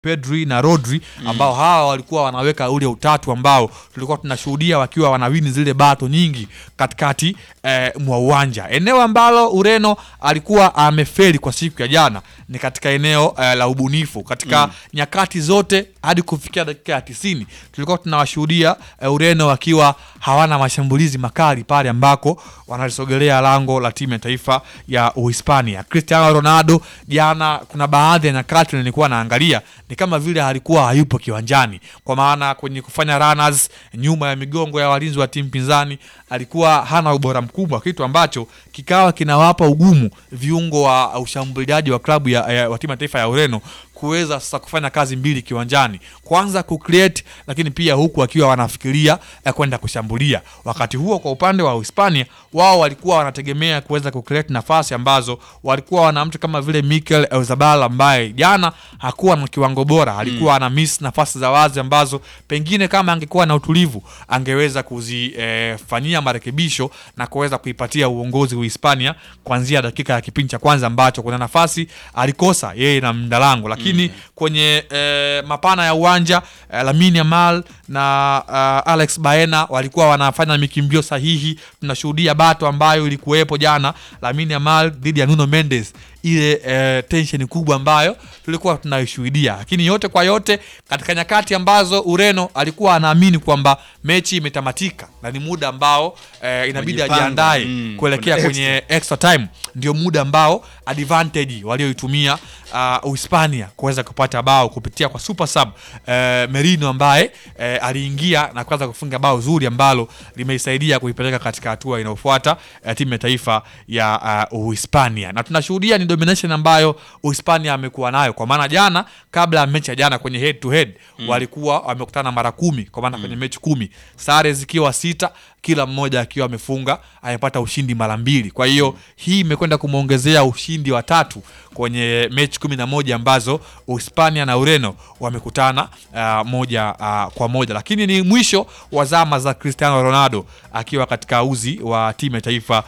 Pedri na Rodri ambao hawa walikuwa wanaweka ule utatu ambao tulikuwa tunashuhudia wakiwa wanawini zile bato nyingi katikati eh, mwa uwanja. Eneo ambalo Ureno alikuwa amefeli kwa siku ya jana ni katika eneo eh, la ubunifu katika nyakati zote hadi kufikia dakika ya tisini tulikuwa tunawashuhudia eh, Ureno wakiwa hawana mashambulizi makali pale ambako wanalisogelea lango la timu ya taifa ya Uhispania. Cristiano Ronaldo jana, kuna baadhi ya nyakati nilikuwa naangalia ni kama vile alikuwa hayupo kiwanjani, kwa maana kwenye kufanya runners nyuma ya migongo ya walinzi wa timu pinzani alikuwa hana ubora mkubwa, kitu ambacho kikawa kinawapa ugumu viungo wa ushambuliaji wa klabu ya, ya, wa timu ya taifa ya Ureno kuweza sasa kufanya kazi mbili kiwanjani, kwanza kucreate, lakini pia huku wakiwa wanafikiria ya kwenda kushambulia. Wakati huo kwa upande wa Hispania, wao walikuwa wanategemea kuweza kucreate nafasi ambazo walikuwa wana mtu kama vile Mikel Oyarzabal ambaye jana hakuwa na kiwango bora, alikuwa ana miss nafasi za wazi ambazo pengine kama angekuwa na utulivu angeweza kuzifanyia marekebisho na kuweza kuipatia uongozi wa Hispania kuanzia dakika ya kipindi cha kwanza ambacho kuna nafasi alikosa yeye na mdalango, lakini kwenye eh, mapana ya uwanja eh, Lamine Yamal na uh, Alex Baena walikuwa wanafanya mikimbio sahihi. Tunashuhudia bato ambayo ilikuwepo jana Lamine Yamal dhidi ya Nuno Mendes, ile eh, tension kubwa ambayo tulikuwa tunaishuhudia, lakini yote kwa yote katika nyakati ambazo Ureno alikuwa anaamini kwamba mechi imetamatika na ni muda ambao eh, inabidi Wajipanga, ajiandae mm, kuelekea kuna kwenye extra time, ndio muda ambao advantage walioitumia uh, Uhispania kuweza kupata bao kupitia kwa super sub eh, Merino ambaye eh, aliingia na kuanza kufunga bao zuri ambalo limeisaidia kuipeleka katika hatua inayofuata eh, timu ya taifa ya uh, Uhispania, na tunashuhudia ni domination ambayo Uhispania amekuwa nayo, kwa maana jana, kabla ya mechi ya jana kwenye head to head walikuwa wamekutana mara kumi, kwa maana kwenye mechi kumi sare zikiwa sita kila mmoja akiwa amefunga amepata ushindi mara mbili. Kwa hiyo hii imekwenda kumwongezea ushindi wa tatu kwenye mechi kumi na moja ambazo Uhispania na Ureno wamekutana uh, moja uh, kwa moja, lakini ni mwisho wa zama za Cristiano Ronaldo akiwa katika uzi wa timu ya taifa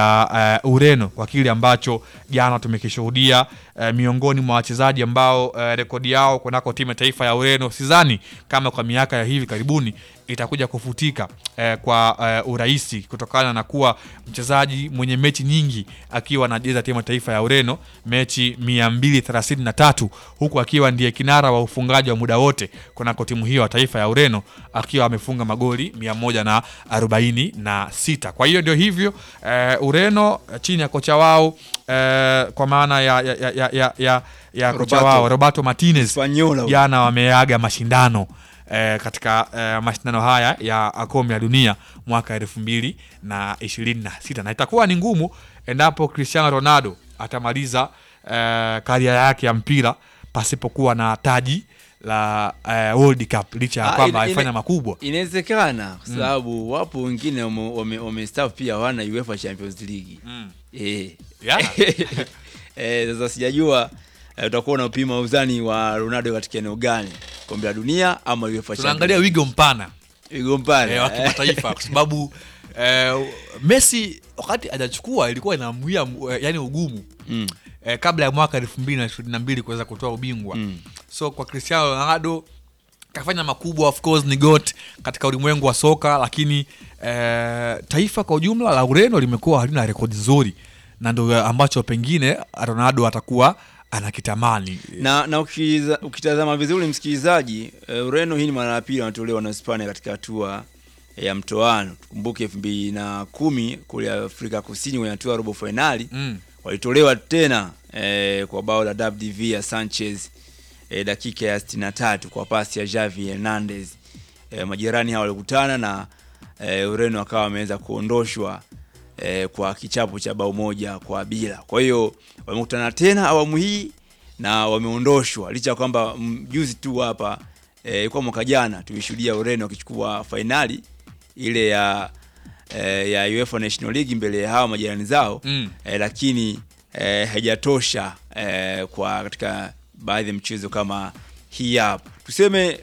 ya uh, Ureno kwa kile ambacho jana tumekishuhudia uh, miongoni mwa wachezaji ambao uh, rekodi yao kunako timu ya taifa ya Ureno sidhani kama kwa miaka ya hivi karibuni itakuja kufutika eh, kwa eh, urahisi kutokana na kuwa mchezaji mwenye mechi nyingi akiwa anacheza timu ya taifa ya Ureno, mechi 233 huku akiwa ndiye kinara wa ufungaji wa muda wote kunako timu hiyo ya taifa ya Ureno akiwa amefunga magoli 146. Kwa hiyo ndio hivyo eh, Ureno chini ya kocha wao eh, kwa maana ya, ya, ya, ya, ya, ya kocha Roberto. wao Roberto Martinez Spanyola. jana wameaga mashindano eh, katika eh, mashindano haya ya kombe la dunia mwaka elfu mbili na ishirini na sita na itakuwa ni ngumu endapo Cristiano Ronaldo atamaliza eh, karia yake ya mpira pasipokuwa na taji la eh, World Cup licha ya Ah, kwamba ina- alifanya ina- makubwa. Inawezekana kwa sababu wapo wengine wame- wame- wamestafu pia hawana UEFA Champions League. Eh. Yeah. Eh, sasa sijajua eh, utakuwa unapima uzani wa Ronaldo katika eneo gani? Kombe la dunia ama UEFA Tunaangalia Champions wigo mpana League? Wigo mpana. eh, wa kimataifa kwa sababu eh, Messi wakati hajachukua ilikuwa inamwia eh, yani ugumu Mm. eh, kabla ya mwaka elfu mbili na ishirini na mbili kuweza kutoa ubingwa Mm. so kwa Cristiano Ronaldo kafanya makubwa, of course ni GOAT katika ulimwengu wa soka, lakini eh, taifa kwa ujumla la Ureno limekuwa halina rekodi nzuri, na ndo ambacho pengine Ronaldo atakuwa anakitamani. na na ukiza- ukitazama vizuri msikilizaji, uh, Ureno hii ni mara ya pili wanatolewa na Hispania katika hatua ya mtoano. Tukumbuke elfu mbili na kumi kule Afrika Kusini kwenye hatua ya robo fainali Mm. walitolewa tena eh, kwa bao la David Villa Sanchez eh, dakika ya 63 kwa pasi ya Javi Hernandez. Eh, majirani hao walikutana na eh, Ureno akawa wameweza kuondoshwa eh, kwa kichapo cha bao moja kwa bila. Kwa hiyo wamekutana tena awamu hii na wameondoshwa licha ya kwamba mm, juzi tu hapa eh, kwa mwaka jana tulishuhudia Ureno wakichukua fainali ile ya eh, ya UEFA National League mbele ya hawa majirani zao Mm. eh, lakini eh, haijatosha eh, kwa katika baadhi ya mchezo kama hii hapa tuseme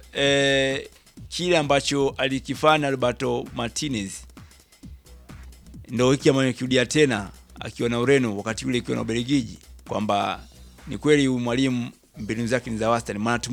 eh, kile ambacho alikifanya Roberto Martinez ndo hiki ambayo nikirudia tena akiwa na Ureno wakati ule ikiwa na Ubelgiji kwamba ni kweli huyu mwalimu mbinu zake ni za wastani maana